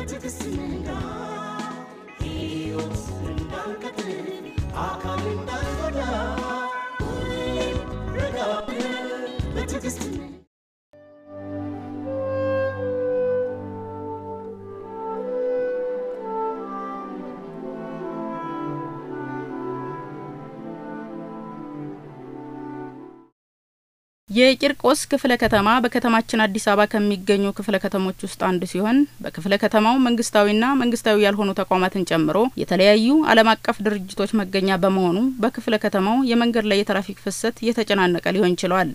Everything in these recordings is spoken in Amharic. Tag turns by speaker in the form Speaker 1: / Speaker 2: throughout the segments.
Speaker 1: በትዕግስት ንጋ ሕይወት እንዳንቀጥል አካል እንዳንጎዳ ሁሌም ረጋ ብለን በትዕግስት ንጋ
Speaker 2: የቂርቆስ ክፍለ ከተማ በከተማችን አዲስ አበባ ከሚገኙ ክፍለ ከተሞች ውስጥ አንዱ ሲሆን በክፍለ ከተማው መንግስታዊና መንግስታዊ ያልሆኑ ተቋማትን ጨምሮ የተለያዩ ዓለም አቀፍ ድርጅቶች መገኛ በመሆኑ በክፍለ ከተማው የመንገድ ላይ የትራፊክ ፍሰት የተጨናነቀ ሊሆን ችሏል።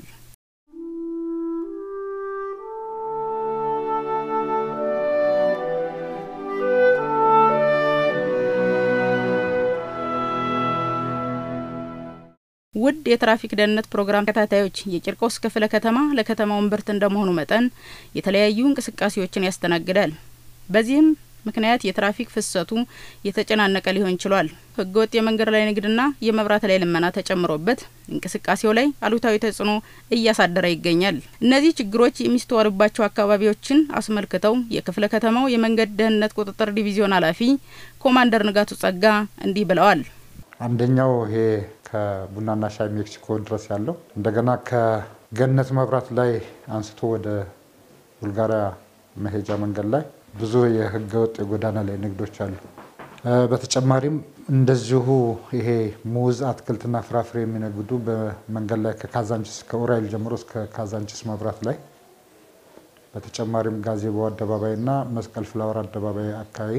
Speaker 2: ውድ የትራፊክ ደህንነት ፕሮግራም ተከታታዮች የቂርቆስ ክፍለ ከተማ ለከተማው እምብርት እንደመሆኑ መጠን የተለያዩ እንቅስቃሴዎችን ያስተናግዳል። በዚህም ምክንያት የትራፊክ ፍሰቱ የተጨናነቀ ሊሆን ችሏል። ህገወጥ የመንገድ ላይ ንግድና የመብራት ላይ ልመና ተጨምሮበት እንቅስቃሴው ላይ አሉታዊ ተጽዕኖ እያሳደረ ይገኛል። እነዚህ ችግሮች የሚስተዋሉባቸው አካባቢዎችን አስመልክተው የክፍለ ከተማው የመንገድ ደህንነት ቁጥጥር ዲቪዚዮን ኃላፊ ኮማንደር ንጋቱ ጸጋ እንዲህ ብለዋል።
Speaker 3: አንደኛው ይሄ ከቡናና ሻይ ሜክሲኮ ድረስ ያለው እንደገና ከገነት መብራት ላይ አንስቶ ወደ ቡልጋሪያ መሄጃ መንገድ ላይ ብዙ የህገወጥ የጎዳና ላይ ንግዶች አሉ። በተጨማሪም እንደዚሁ ይሄ ሙዝ፣ አትክልትና ፍራፍሬ የሚነግዱ በመንገድ ላይ ከካዛንችስ ከኡራኤል ጀምሮ እስከ ካዛንችስ መብራት ላይ በተጨማሪም ጋዜቦ አደባባይና መስቀል ፍላወር አደባባይ አካባቢ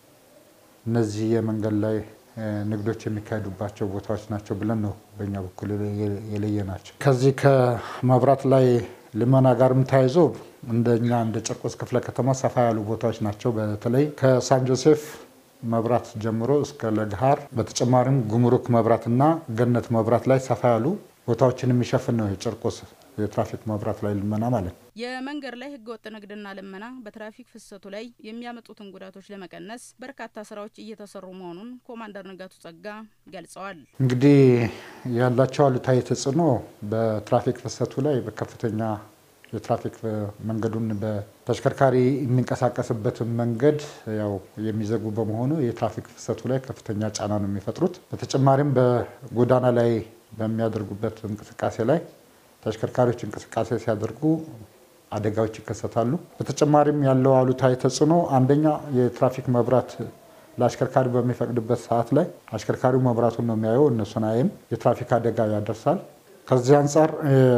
Speaker 3: እነዚህ የመንገድ ላይ ንግዶች የሚካሄዱባቸው ቦታዎች ናቸው ብለን ነው በእኛ በኩል የለየ ናቸው። ከዚህ ከመብራት ላይ ልመና ጋርም ተያይዞ እንደኛ እንደ ጨርቆስ ክፍለ ከተማ ሰፋ ያሉ ቦታዎች ናቸው። በተለይ ከሳን ጆሴፍ መብራት ጀምሮ እስከ ለግሃር በተጨማሪም ጉምሩክ መብራትና ገነት መብራት ላይ ሰፋ ያሉ ቦታዎችን የሚሸፍን ነው የጨርቆስ የትራፊክ መብራት ላይ ልመና ማለት ነው።
Speaker 2: የመንገድ ላይ ህገወጥ ንግድና ልመና በትራፊክ ፍሰቱ ላይ የሚያመጡትን ጉዳቶች ለመቀነስ በርካታ ስራዎች እየተሰሩ መሆኑን ኮማንደር ንጋቱ ጸጋ ገልጸዋል።
Speaker 3: እንግዲህ ያላቸው አሉታዊ ተጽዕኖ በትራፊክ ፍሰቱ ላይ በከፍተኛ የትራፊክ መንገዱን በተሽከርካሪ የሚንቀሳቀስበትን መንገድ ያው የሚዘጉ በመሆኑ የትራፊክ ፍሰቱ ላይ ከፍተኛ ጫና ነው የሚፈጥሩት። በተጨማሪም በጎዳና ላይ በሚያደርጉበት እንቅስቃሴ ላይ ተሽከርካሪዎች እንቅስቃሴ ሲያደርጉ አደጋዎች ይከሰታሉ። በተጨማሪም ያለው አሉታዊ ተጽዕኖ አንደኛ የትራፊክ መብራት ለአሽከርካሪ በሚፈቅድበት ሰዓት ላይ አሽከርካሪው መብራቱን ነው የሚያየው፣ እነሱን አይም፣ የትራፊክ አደጋ ያደርሳል። ከዚህ አንጻር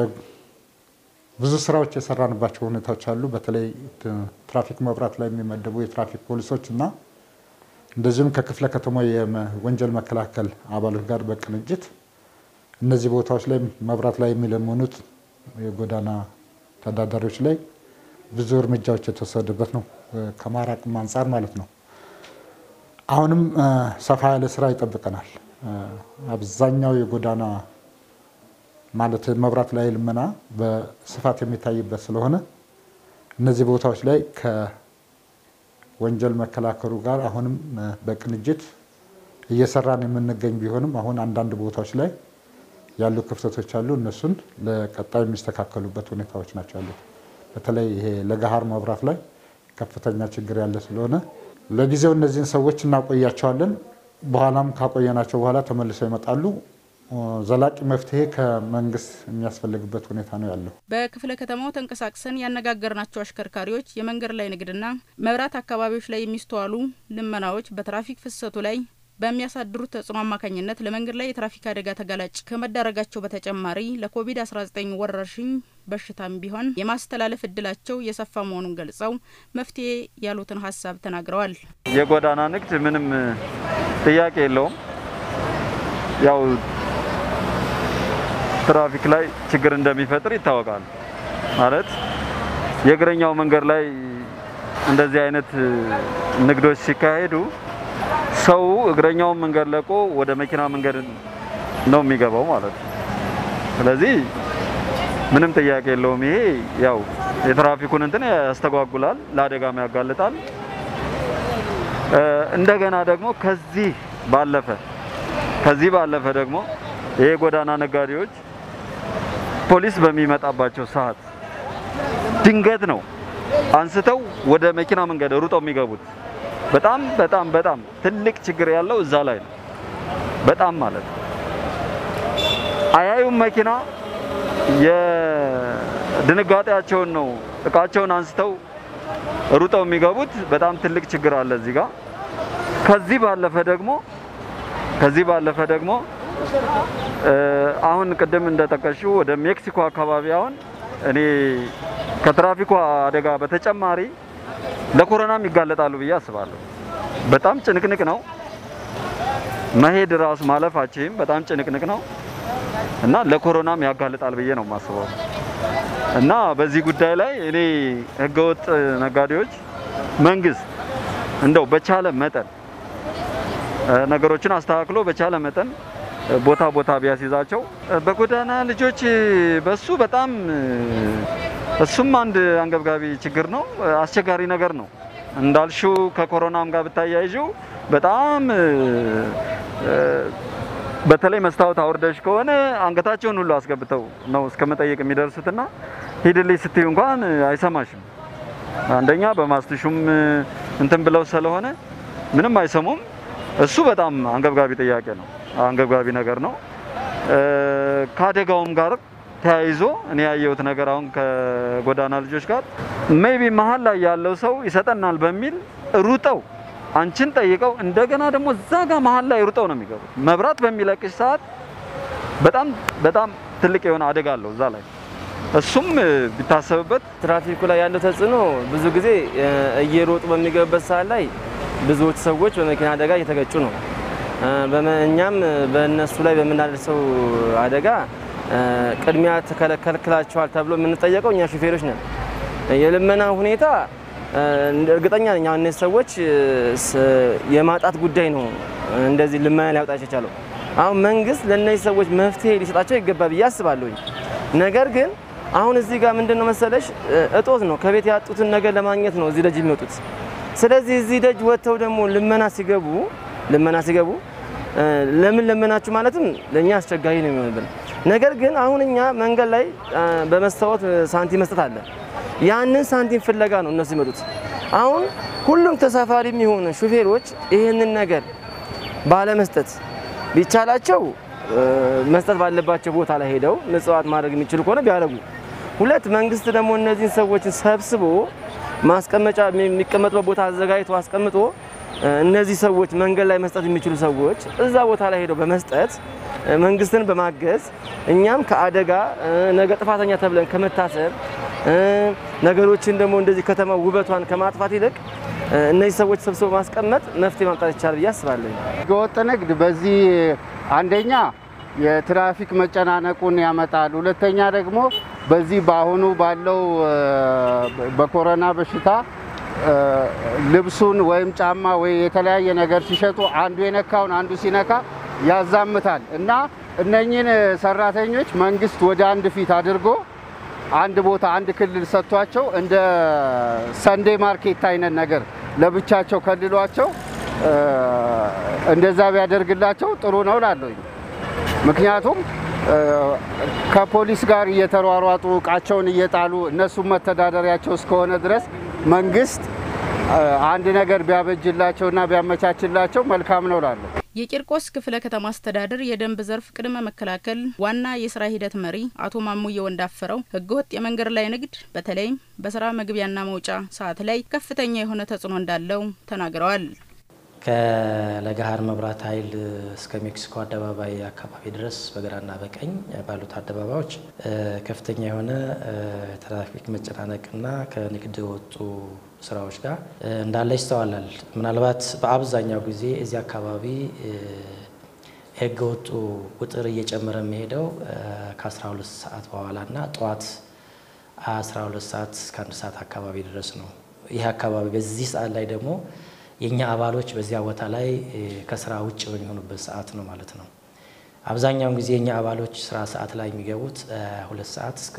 Speaker 3: ብዙ ስራዎች የሰራንባቸው ሁኔታዎች አሉ። በተለይ ትራፊክ መብራት ላይ የሚመደቡ የትራፊክ ፖሊሶች እና እንደዚሁም ከክፍለ ከተማ የወንጀል መከላከል አባሎች ጋር በቅንጅት እነዚህ ቦታዎች ላይ መብራት ላይ የሚለምኑት የጎዳና ተዳዳሪዎች ላይ ብዙ እርምጃዎች የተወሰደበት ነው፣ ከማራቅም አንጻር ማለት ነው። አሁንም ሰፋ ያለ ስራ ይጠብቀናል። አብዛኛው የጎዳና ማለት መብራት ላይ ልመና በስፋት የሚታይበት ስለሆነ እነዚህ ቦታዎች ላይ ከወንጀል መከላከሉ ጋር አሁንም በቅንጅት እየሰራን የምንገኝ ቢሆንም አሁን አንዳንድ ቦታዎች ላይ ያሉ ክፍተቶች አሉ። እነሱን ለቀጣይ የሚስተካከሉበት ሁኔታዎች ናቸው ያሉት። በተለይ ይሄ ለገሃር መብራት ላይ ከፍተኛ ችግር ያለ ስለሆነ ለጊዜው እነዚህን ሰዎች እናቆያቸዋለን። በኋላም ካቆየናቸው በኋላ ተመልሰው ይመጣሉ። ዘላቂ መፍትሄ ከመንግስት የሚያስፈልግበት ሁኔታ ነው ያለው።
Speaker 2: በክፍለ ከተማው ተንቀሳቅሰን ያነጋገርናቸው አሽከርካሪዎች የመንገድ ላይ ንግድና መብራት አካባቢዎች ላይ የሚስተዋሉ ልመናዎች በትራፊክ ፍሰቱ ላይ በሚያሳድሩት ተጽዕኖ አማካኝነት ለመንገድ ላይ የትራፊክ አደጋ ተጋላጭ ከመዳረጋቸው በተጨማሪ ለኮቪድ-19 ወረርሽኝ በሽታም ቢሆን የማስተላለፍ እድላቸው የሰፋ መሆኑን ገልጸው መፍትሄ ያሉትን ሀሳብ ተናግረዋል።
Speaker 4: የጎዳና ንግድ ምንም ጥያቄ የለውም። ያው ትራፊክ ላይ ችግር እንደሚፈጥር ይታወቃል። ማለት የእግረኛው መንገድ ላይ እንደዚህ አይነት ንግዶች ሲካሄዱ ሰው እግረኛውን መንገድ ለቆ ወደ መኪና መንገድ ነው የሚገባው ማለት ነው። ስለዚህ ምንም ጥያቄ የለውም። ይሄ ያው የትራፊኩን እንትን ያስተጓጉላል፣ ለአደጋም ያጋልጣል። እንደገና ደግሞ ከዚህ ባለፈ ከዚህ ባለፈ ደግሞ ይሄ ጎዳና ነጋዴዎች ፖሊስ በሚመጣባቸው ሰዓት ድንገት ነው አንስተው ወደ መኪና መንገድ ሩጠው የሚገቡት በጣም በጣም በጣም ትልቅ ችግር ያለው እዛ ላይ ነው። በጣም ማለት ነው። አያዩም መኪና የድንጋጤያቸውን ነው እቃቸውን አንስተው ሩጠው የሚገቡት። በጣም ትልቅ ችግር አለ እዚህ ጋር። ከዚህ ባለፈ ደግሞ ከዚህ ባለፈ ደግሞ አሁን ቅድም እንደጠቀሽው ወደ ሜክሲኮ አካባቢ አሁን እኔ ከትራፊኩ አደጋ በተጨማሪ ለኮሮናም ይጋለጣሉ ብዬ አስባለሁ። በጣም ጭንቅንቅ ነው መሄድ ራሱ ማለፋችም በጣም ጭንቅንቅ ነው እና ለኮሮናም ያጋልጣል ብዬ ነው የማስበው። እና በዚህ ጉዳይ ላይ እኔ ህገወጥ ነጋዴዎች መንግስት እንደው በቻለ መጠን ነገሮችን አስተካክሎ በቻለ መጠን ቦታ ቦታ ቢያስይዛቸው በጎዳና ልጆች በሱ በጣም እሱም አንድ አንገብጋቢ ችግር ነው፣ አስቸጋሪ ነገር ነው። እንዳልሽው ከኮሮናም ጋር ብታያይዥው በጣም በተለይ መስታወት አውርደሽ ከሆነ አንገታቸውን ሁሉ አስገብተው ነው እስከ መጠየቅ የሚደርሱትና ሂድልኝ ስትዩ እንኳን አይሰማሽም። አንደኛ በማስትሹም እንትን ብለው ስለሆነ ምንም አይሰሙም። እሱ በጣም አንገብጋቢ ጥያቄ ነው፣ አንገብጋቢ ነገር ነው። ከአደጋውም ጋር ተያይዞ እኔ ያየሁት ነገር አሁን ከጎዳና ልጆች ጋር ሜቢ መሀል ላይ ያለው ሰው ይሰጠናል በሚል ሩጠው አንቺን ጠይቀው እንደገና ደግሞ እዛ ጋር መሀል ላይ ሩጠው ነው የሚገቡት። መብራት በሚለቅሽ ሰዓት በጣም በጣም ትልቅ የሆነ አደጋ አለው እዛ ላይ። እሱም ቢታሰብበት
Speaker 5: ትራፊኩ ላይ ያለው ተጽዕኖ ብዙ ጊዜ እየሮጡ በሚገቡበት ሰዓት ላይ ብዙዎች ሰዎች በመኪና አደጋ እየተገጩ ነው። እኛም በእነሱ ላይ በምናደርሰው አደጋ ቅድሚያ ተከለክላቸዋል ተብሎ የምንጠየቀው እኛ ሹፌሮች ነን። የልመና ሁኔታ እርግጠኛ ነኝ አሁን እነዚህ ሰዎች የማጣት ጉዳይ ነው እንደዚህ ልመና ሊያወጣቸው የቻለው። አሁን መንግስት ለእነዚህ ሰዎች መፍትሄ ሊሰጣቸው ይገባ ብዬ አስባለሁኝ። ነገር ግን አሁን እዚህ ጋር ምንድን ነው መሰለሽ እጦት ነው። ከቤት ያጡትን ነገር ለማግኘት ነው እዚህ ደጅ የሚወጡት። ስለዚህ እዚህ ደጅ ወጥተው ደግሞ ልመና ሲገቡ ልመና ሲገቡ ለምን ለመናችሁ ማለትም ለእኛ አስቸጋሪ ነው የሚሆንብን። ነገር ግን አሁን እኛ መንገድ ላይ በመስታወት ሳንቲም መስጠት አለ። ያንን ሳንቲም ፍለጋ ነው እነሱ ይመጡት። አሁን ሁሉም ተሳፋሪ የሚሆኑ ሹፌሮች ይህንን ነገር ባለመስጠት ቢቻላቸው መስጠት ባለባቸው ቦታ ላይ ሄደው ምጽዋት ማድረግ የሚችሉ ከሆነ ቢያደርጉ፣ ሁለት መንግስት ደግሞ እነዚህን ሰዎችን ሰብስቦ ማስቀመጫ የሚቀመጡበት ቦታ አዘጋጅቶ አስቀምጦ እነዚህ ሰዎች መንገድ ላይ መስጠት የሚችሉ ሰዎች እዛ ቦታ ላይ ሄደው በመስጠት መንግስትን በማገዝ እኛም ከአደጋ ነገ ጥፋተኛ ተብለን ከመታሰብ ነገሮችን ደግሞ እንደዚህ ከተማ ውበቷን ከማጥፋት ይልቅ እነዚህ ሰዎች ሰብስበው ማስቀመጥ መፍትሄ ማምጣት ይቻላል ብዬ አስባለሁ።
Speaker 6: ህገወጥ ንግድ በዚህ አንደኛ የትራፊክ መጨናነቁን ያመጣል። ሁለተኛ ደግሞ በዚህ በአሁኑ ባለው በኮሮና በሽታ ልብሱን ወይም ጫማ ወይ የተለያየ ነገር ሲሸጡ አንዱ የነካውን አንዱ ሲነካ ያዛምታል እና እነኚህን ሰራተኞች መንግስት ወደ አንድ ፊት አድርጎ አንድ ቦታ አንድ ክልል ሰጥቷቸው እንደ ሰንዴ ማርኬት አይነት ነገር ለብቻቸው ከልሏቸው እንደዛ ቢያደርግላቸው ጥሩ ነው ላለኝ። ምክንያቱም ከፖሊስ ጋር እየተሯሯጡ እቃቸውን እየጣሉ እነሱም መተዳደሪያቸው እስከሆነ ድረስ መንግስት አንድ ነገር ቢያበጅላቸውና ቢያመቻችላቸው መልካም ነው ላለሁ።
Speaker 2: የቂርቆስ ክፍለ ከተማ አስተዳደር የደንብ ዘርፍ ቅድመ መከላከል ዋና የስራ ሂደት መሪ አቶ ማሙዬ ወንዳፈረው ህገወጥ የመንገድ ላይ ንግድ በተለይም በስራ መግቢያና መውጫ ሰዓት ላይ ከፍተኛ የሆነ ተጽዕኖ እንዳለው ተናግረዋል።
Speaker 7: ከለገሃር መብራት ኃይል እስከ ሜክሲኮ አደባባይ አካባቢ ድረስ በግራና በቀኝ ባሉት አደባባዮች ከፍተኛ የሆነ ትራፊክ መጨናነቅና ከንግድ የወጡ ስራዎች ጋር እንዳለ ይስተዋላል። ምናልባት በአብዛኛው ጊዜ እዚህ አካባቢ የህገ ወጡ ቁጥር እየጨመረ የሚሄደው ከ12 ሰዓት በኋላና ጠዋት 12 ሰዓት እስከ አንድ ሰዓት አካባቢ ድረስ ነው። ይህ አካባቢ በዚህ ሰዓት ላይ ደግሞ የእኛ አባሎች በዚያ ቦታ ላይ ከስራ ውጭ በሚሆኑበት ሰዓት ነው ማለት ነው። አብዛኛውን ጊዜ የእኛ አባሎች ስራ ሰዓት ላይ የሚገቡት ሁለት ሰዓት እስከ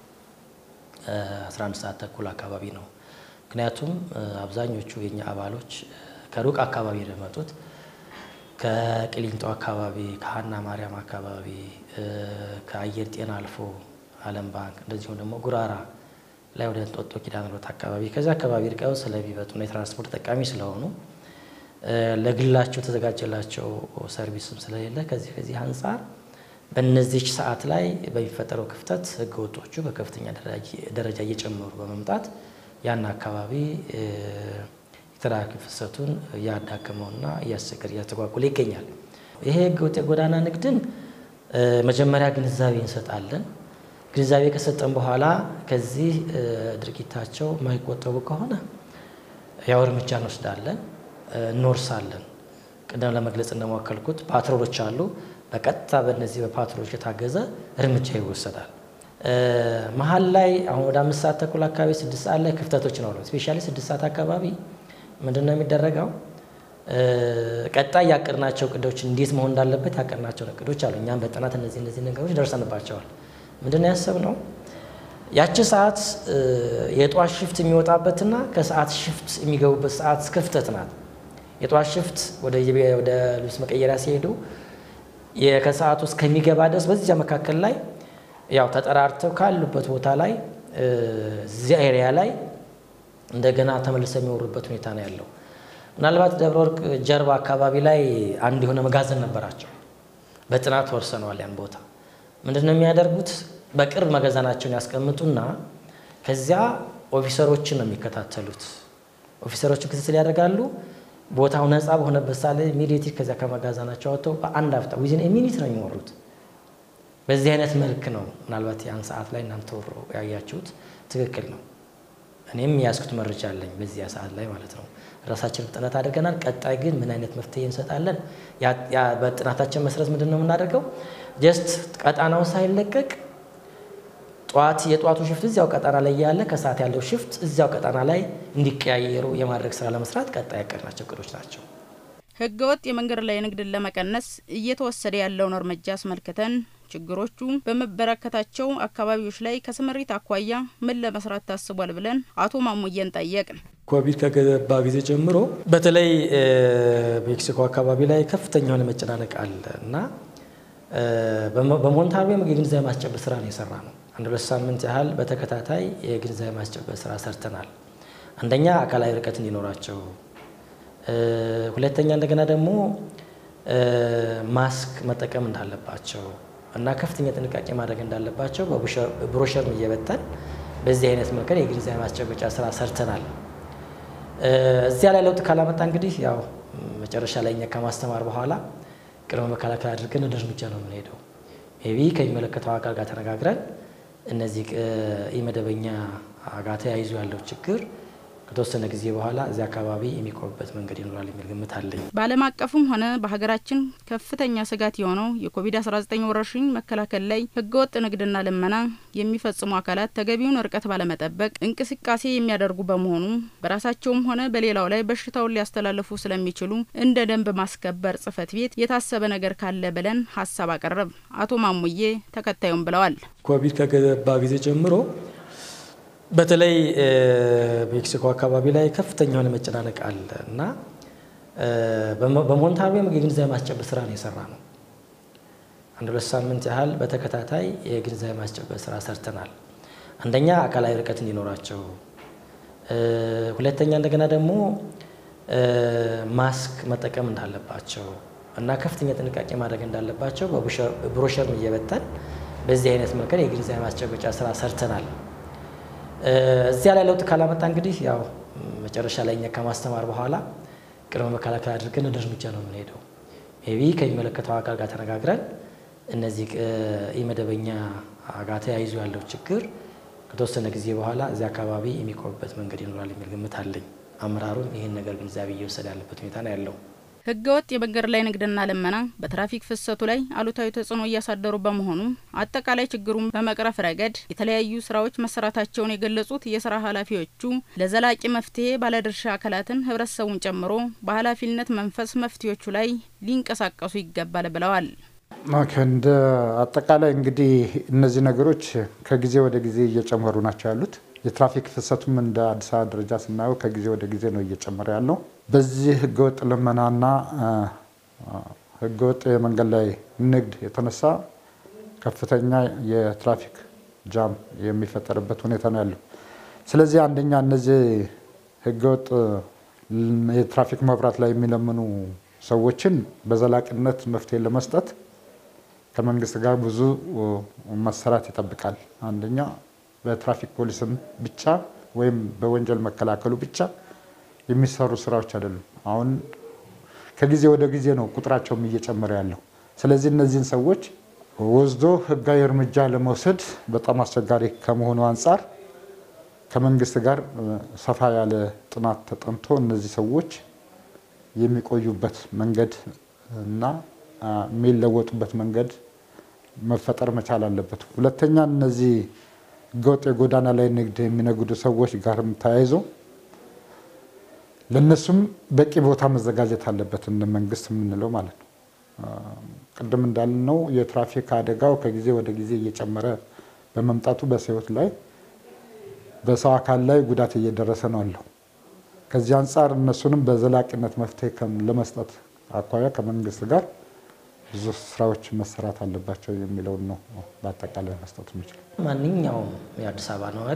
Speaker 7: 11 ሰዓት ተኩል አካባቢ ነው። ምክንያቱም አብዛኞቹ የኛ አባሎች ከሩቅ አካባቢ ነው የመጡት። ከቅሊንጦ አካባቢ፣ ከሀና ማርያም አካባቢ፣ ከአየር ጤና አልፎ ዓለም ባንክ እንደዚሁም ደግሞ ጉራራ ላይ ወደ እንጦጦ ኪዳነ ምሕረት አካባቢ ከዚህ አካባቢ ርቀው ስለሚመጡና የትራንስፖርት ተጠቃሚ ስለሆኑ ለግላቸው የተዘጋጀላቸው ሰርቪስም ስለሌለ ከዚህ ከዚህ አንጻር በእነዚች ሰዓት ላይ በሚፈጠረው ክፍተት ህገ ወጦቹ በከፍተኛ ደረጃ እየጨመሩ በመምጣት ያን አካባቢ የትራፊክ ፍሰቱን እያዳከመውና እያስቸገረ እያስተጓጉለ ይገኛል። ይሄ ህገ ወጥ የጎዳና ንግድን መጀመሪያ ግንዛቤ እንሰጣለን። ግንዛቤ ከሰጠን በኋላ ከዚህ ድርጊታቸው የማይቆጠቡ ከሆነ ያው እርምጃ እንወስዳለን፣ እንወርሳለን። ቅድም ለመግለጽ እንደሞከልኩት ፓትሮሎች አሉ። በቀጥታ በእነዚህ በፓትሮሎች የታገዘ እርምጃ ይወሰዳል። መሀል ላይ አሁን ወደ አምስት ሰዓት ተኩል አካባቢ ስድስት ሰዓት ላይ ክፍተቶች ነው። ስፔሻሊ ስድስት ሰዓት አካባቢ ምንድን ነው የሚደረገው? ቀጣይ ያቀድናቸው እቅዶች እንዴት መሆን እንዳለበት ያቀድናቸው እቅዶች አሉ። እኛም በጥናት እነዚህ እነዚህ ነገሮች ደርሰንባቸዋል። ምንድን ነው ያሰብነው? ያቺ ሰዓት የጧት ሽፍት የሚወጣበትና ከሰዓት ሽፍት የሚገቡበት ሰዓት ክፍተት ናት። የጧት ሽፍት ወደ ልብስ መቀየሪያ ሲሄዱ ከሰዓቱ እስከሚገባ ድረስ በዚያ መካከል ላይ ያው ተጠራርተው ካሉበት ቦታ ላይ እዚያ ኤሪያ ላይ እንደገና ተመልሰው የሚወሩበት ሁኔታ ነው ያለው። ምናልባት ደብረ ወርቅ ጀርባ አካባቢ ላይ አንድ የሆነ መጋዘን ነበራቸው። በጥናት ወርሰነዋል ያን ቦታ። ምንድን ነው የሚያደርጉት? በቅርብ መጋዘናቸውን ያስቀምጡና ከዚያ ኦፊሰሮችን ነው የሚከታተሉት። ኦፊሰሮችን ክትትል ያደርጋሉ። ቦታው ነፃ በሆነበት ሳለ ኢሚዲየትሊ ከዚያ ከመጋዘናቸው አወጥተው በአንድ አፍታ ዊዝን ሚኒት ነው የሚወሩት። በዚህ አይነት መልክ ነው ምናልባት ያን ሰዓት ላይ እናንተ ወሮ ያያችሁት ትክክል ነው። እኔም የያዝኩት መረጃ አለኝ በዚያ ሰዓት ላይ ማለት ነው። ራሳችን ጥናት አድርገናል። ቀጣይ ግን ምን አይነት መፍትሄ እንሰጣለን? በጥናታችን መሰረት ምንድን ነው የምናደርገው? ጀስት ቀጣናው ሳይለቀቅ ጠዋት የጠዋቱ ሽፍት እዚያው ቀጠና ላይ ያለ ከሰዓት ያለው ሽፍት እዚያው ቀጠና ላይ እንዲቀያየሩ የማድረግ ስራ ለመስራት ቀጣይ ያቀድናቸው እቅዶች ናቸው።
Speaker 2: ህገወጥ የመንገድ ላይ ንግድን ለመቀነስ እየተወሰደ ያለውን እርምጃ አስመልክተን ችግሮቹ በመበረከታቸው አካባቢዎች ላይ ከስምሪት አኳያ ምን ለመስራት ታስቧል ብለን አቶ ማሙየን ጠየቅን።
Speaker 7: ኮቪድ ከገባ ጊዜ ጀምሮ በተለይ ሜክሲኮ አካባቢ ላይ ከፍተኛ የሆነ መጨናነቅ አለ እና በሞንታርቦ የግንዛቤ ማስጨበጥ ስራ ነው የሰራ ነው። አንድ ሁለት ሳምንት ያህል በተከታታይ የግንዛቤ ማስጨበጥ ስራ ሰርተናል። አንደኛ አካላዊ ርቀት እንዲኖራቸው፣ ሁለተኛ እንደገና ደግሞ ማስክ መጠቀም እንዳለባቸው እና ከፍተኛ ጥንቃቄ ማድረግ እንዳለባቸው በብሮሸር እየበተን በዚህ አይነት መንገድ የግንዛቤ ማስጨበጫ ስራ ሰርተናል። እዚያ ላይ ለውጥ ካላመጣ እንግዲህ ያው መጨረሻ ላይ እኛ ከማስተማር በኋላ ቅድመ መከላከል አድርገን ወደ እርምጃ ነው የምንሄደው። ሜቢ ከሚመለከተው አካል ጋር ተነጋግረን እነዚህ ኢመደበኛ ጋር ተያይዞ ያለው ችግር ከተወሰነ ጊዜ በኋላ እዚህ አካባቢ የሚቆምበት መንገድ ይኖራል የሚል ግምት አለኝ።
Speaker 2: በዓለም አቀፍም ሆነ በሀገራችን ከፍተኛ ስጋት የሆነው የኮቪድ-19 ወረርሽኝ መከላከል ላይ ህገወጥ ንግድና ልመና የሚፈጽሙ አካላት ተገቢውን ርቀት ባለመጠበቅ እንቅስቃሴ የሚያደርጉ በመሆኑ በራሳቸውም ሆነ በሌላው ላይ በሽታውን ሊያስተላልፉ ስለሚችሉ እንደ ደንብ ማስከበር ጽሕፈት ቤት የታሰበ ነገር ካለ ብለን ሀሳብ አቀረብ። አቶ ማሙዬ ተከታዩም ብለዋል።
Speaker 7: ኮቪድ ከገባ ጊዜ ጀምሮ በተለይ ሜክሲኮ አካባቢ ላይ ከፍተኛ የሆነ መጨናነቅ አለ እና በሞንታርቦ የግንዛቤ ማስጨበጥ ስራ ነው የሰራ ነው። አንድ ሁለት ሳምንት ያህል በተከታታይ የግንዛቤ ማስጨበጥ ስራ ሰርተናል። አንደኛ አካላዊ ርቀት እንዲኖራቸው፣ ሁለተኛ እንደገና ደግሞ ማስክ መጠቀም እንዳለባቸው እና ከፍተኛ ጥንቃቄ ማድረግ እንዳለባቸው በብሮሸር እየበተን በዚህ አይነት መንገድ የግንዛቤ ማስጨበጫ ስራ ሰርተናል። እዚያ ላይ ለውጥ ካላመጣ እንግዲህ ያው መጨረሻ ላይ እኛ ከማስተማር በኋላ ቅድመ መከላከል አድርገን ወደ እርምጃ ነው የምንሄደው። ሜቢ ከሚመለከተው አካል ጋር ተነጋግረን እነዚህ ኢመደበኛ ጋር ተያይዞ ያለው ችግር ከተወሰነ ጊዜ በኋላ እዚህ አካባቢ የሚቆምበት መንገድ ይኖራል የሚል ግምት አለኝ። አመራሩም ይህን ነገር ግንዛቤ እየወሰደ ያለበት ሁኔታ ነው ያለው።
Speaker 2: ህገወጥ የመንገድ ላይ ንግድና ልመና በትራፊክ ፍሰቱ ላይ አሉታዊ ተጽዕኖ እያሳደሩ በመሆኑ አጠቃላይ ችግሩን በመቅረፍ ረገድ የተለያዩ ስራዎች መሰራታቸውን የገለጹት የስራ ኃላፊዎቹ ለዘላቂ መፍትሄ ባለድርሻ አካላትን ህብረተሰቡን ጨምሮ በኃላፊነት መንፈስ መፍትሄዎቹ ላይ ሊንቀሳቀሱ ይገባል ብለዋል።
Speaker 3: እንደ አጠቃላይ እንግዲህ እነዚህ ነገሮች ከጊዜ ወደ ጊዜ እየጨመሩ ናቸው ያሉት። የትራፊክ ፍሰቱም እንደ አዲስ አበባ ደረጃ ስናየው ከጊዜ ወደ ጊዜ ነው እየጨመረ ያለው። በዚህ ህገወጥ ልመናና ህገወጥ የመንገድ ላይ ንግድ የተነሳ ከፍተኛ የትራፊክ ጃም የሚፈጠርበት ሁኔታ ነው ያለው። ስለዚህ አንደኛ እነዚህ ህገወጥ የትራፊክ መብራት ላይ የሚለምኑ ሰዎችን በዘላቂነት መፍትሄ ለመስጠት ከመንግስት ጋር ብዙ መሰራት ይጠብቃል። አንደኛ በትራፊክ ፖሊስም ብቻ ወይም በወንጀል መከላከሉ ብቻ የሚሰሩ ስራዎች አይደሉም። አሁን ከጊዜ ወደ ጊዜ ነው ቁጥራቸውም እየጨመረ ያለው። ስለዚህ እነዚህን ሰዎች ወስዶ ህጋዊ እርምጃ ለመውሰድ በጣም አስቸጋሪ ከመሆኑ አንጻር ከመንግስት ጋር ሰፋ ያለ ጥናት ተጠንቶ እነዚህ ሰዎች የሚቆዩበት መንገድ እና የሚለወጡበት መንገድ መፈጠር መቻል አለበት። ሁለተኛ እነዚህ ህገወጥ የጎዳና ላይ ንግድ የሚነግዱ ሰዎች ጋርም ተያይዞ ለእነሱም በቂ ቦታ መዘጋጀት አለበት፣ እንደ መንግስት የምንለው ማለት ነው። ቅድም እንዳልነው የትራፊክ አደጋው ከጊዜ ወደ ጊዜ እየጨመረ በመምጣቱ በሰው ህይወት ላይ በሰው አካል ላይ ጉዳት እየደረሰ ነው አለው። ከዚህ አንጻር እነሱንም በዘላቂነት መፍትሄ ለመስጠት አኳያ ከመንግስት ጋር ብዙ ስራዎች መሰራት አለባቸው የሚለውን ነው በአጠቃላይ መስጠት የሚችለው።
Speaker 7: ማንኛውም የአዲስ አበባ ነዋሪ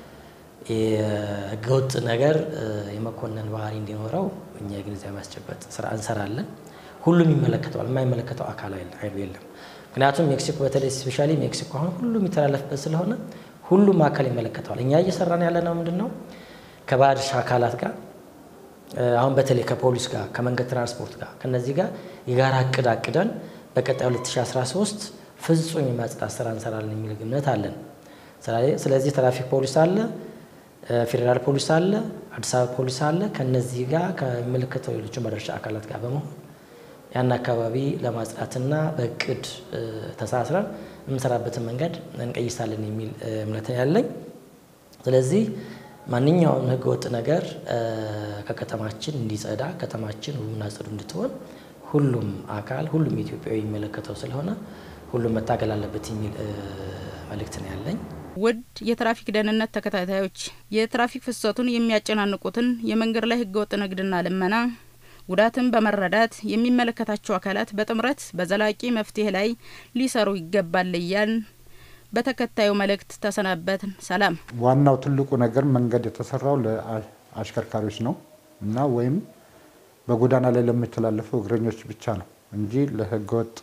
Speaker 7: የህገወጥ ነገር የመኮነን ባህሪ እንዲኖረው እኛ የግንዛቤ ማስጨበጥ ስራ እንሰራለን። ሁሉም ይመለከተዋል። የማይመለከተው አካል አይሉ የለም። ምክንያቱም ሜክሲኮ በተለይ ስፔሻሊ ሜክሲኮ አሁን ሁሉም የሚተላለፍበት ስለሆነ ሁሉም አካል ይመለከተዋል። እኛ እየሰራን ያለ ነው ምንድን ነው ከባለድርሻ አካላት ጋር አሁን በተለይ ከፖሊስ ጋር ከመንገድ ትራንስፖርት ጋር ከነዚህ ጋር የጋራ እቅድ አቅደን በቀጣይ 2013 ፍጹም የማጽዳት ስራ እንሰራለን የሚል ግምት አለን። ስለዚህ ትራፊክ ፖሊስ አለ፣ ፌዴራል ፖሊስ አለ፣ አዲስ አበባ ፖሊስ አለ። ከነዚህ ጋር ከሚመለከተው ሌሎችን ባለድርሻ አካላት ጋር በመሆን ያን አካባቢ ለማጽዳትና በእቅድ ተሳስረን የምንሰራበትን መንገድ እንቀይሳለን የሚል እምነት ያለኝ። ስለዚህ ማንኛውም ህገወጥ ነገር ከከተማችን እንዲጸዳ ከተማችን ውብና ጽዱ እንድትሆን ሁሉም አካል ሁሉም ኢትዮጵያዊ የሚመለከተው ስለሆነ ሁሉም መታገል አለበት የሚል መልእክት ነው ያለኝ።
Speaker 2: ውድ የትራፊክ ደህንነት ተከታታዮች የትራፊክ ፍሰቱን የሚያጨናንቁትን የመንገድ ላይ ህገወጥ ንግድና ልመና ጉዳትን በመረዳት የሚመለከታቸው አካላት በጥምረት በዘላቂ መፍትሄ ላይ ሊሰሩ ይገባል እያልን በተከታዩ መልእክት ተሰናበትን። ሰላም።
Speaker 3: ዋናው ትልቁ ነገር መንገድ የተሰራው ለአሽከርካሪዎች ነው እና ወይም በጎዳና ላይ ለሚተላለፉ እግረኞች ብቻ ነው እንጂ ለህገወጥ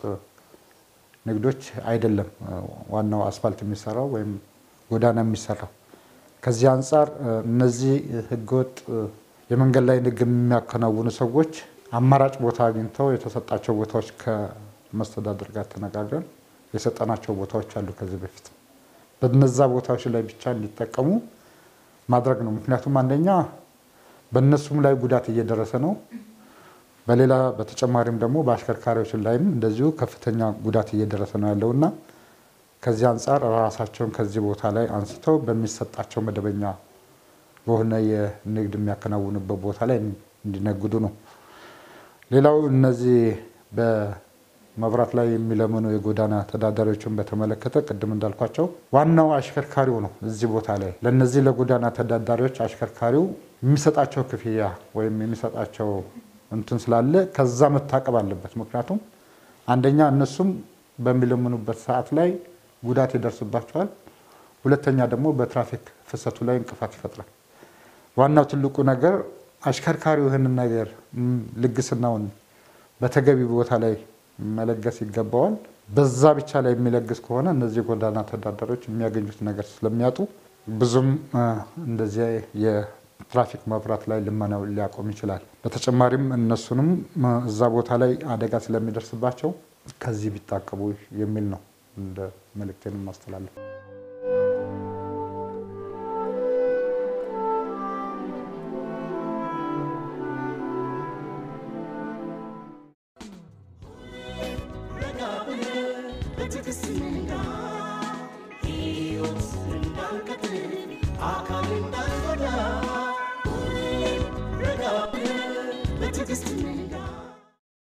Speaker 3: ንግዶች አይደለም። ዋናው አስፋልት የሚሰራው ወይም ጎዳና የሚሰራው ከዚህ አንጻር እነዚህ ህገወጥ የመንገድ ላይ ንግድ የሚያከናውኑ ሰዎች አማራጭ ቦታ አግኝተው የተሰጣቸው ቦታዎች ከመስተዳድር ጋር ተነጋግረን የሰጠናቸው ቦታዎች አሉ። ከዚህ በፊት በነዛ ቦታዎች ላይ ብቻ እንዲጠቀሙ ማድረግ ነው። ምክንያቱም አንደኛ በእነሱም ላይ ጉዳት እየደረሰ ነው። በሌላ በተጨማሪም ደግሞ በአሽከርካሪዎች ላይም እንደዚሁ ከፍተኛ ጉዳት እየደረሰ ነው ያለው እና ከዚህ አንጻር ራሳቸውን ከዚህ ቦታ ላይ አንስተው በሚሰጣቸው መደበኛ በሆነ የንግድ የሚያከናውኑበት ቦታ ላይ እንዲነግዱ ነው። ሌላው እነዚህ በመብራት ላይ የሚለምኑ የጎዳና ተዳዳሪዎችን በተመለከተ ቅድም እንዳልኳቸው ዋናው አሽከርካሪው ነው። እዚህ ቦታ ላይ ለእነዚህ ለጎዳና ተዳዳሪዎች አሽከርካሪው የሚሰጣቸው ክፍያ ወይም የሚሰጣቸው እንትን ስላለ ከዛ መታቀብ አለበት። ምክንያቱም አንደኛ እነሱም በሚለምኑበት ሰዓት ላይ ጉዳት ይደርስባቸዋል። ሁለተኛ ደግሞ በትራፊክ ፍሰቱ ላይ እንቅፋት ይፈጥራል። ዋናው ትልቁ ነገር አሽከርካሪው ይህንን ነገር ልግስናውን በተገቢ ቦታ ላይ መለገስ ይገባዋል። በዛ ብቻ ላይ የሚለግስ ከሆነ እነዚህ ጎዳና ተዳዳሪዎች የሚያገኙት ነገር ስለሚያጡ ብዙም እንደዚያ የትራፊክ መብራት ላይ ልመናው ሊያቆም ይችላል። በተጨማሪም እነሱንም እዛ ቦታ ላይ አደጋ ስለሚደርስባቸው ከዚህ ቢታቀቡ የሚል ነው እንደ መልእክቴን ማስተላለፍ።
Speaker 1: ረጋ ብለህ በትዕግስት ንዳ ሕይወት እንዳንቀጥል አካል እንዳንጎዳ ሁሌም ረጋ ብለህ በትዕግስት ንዳ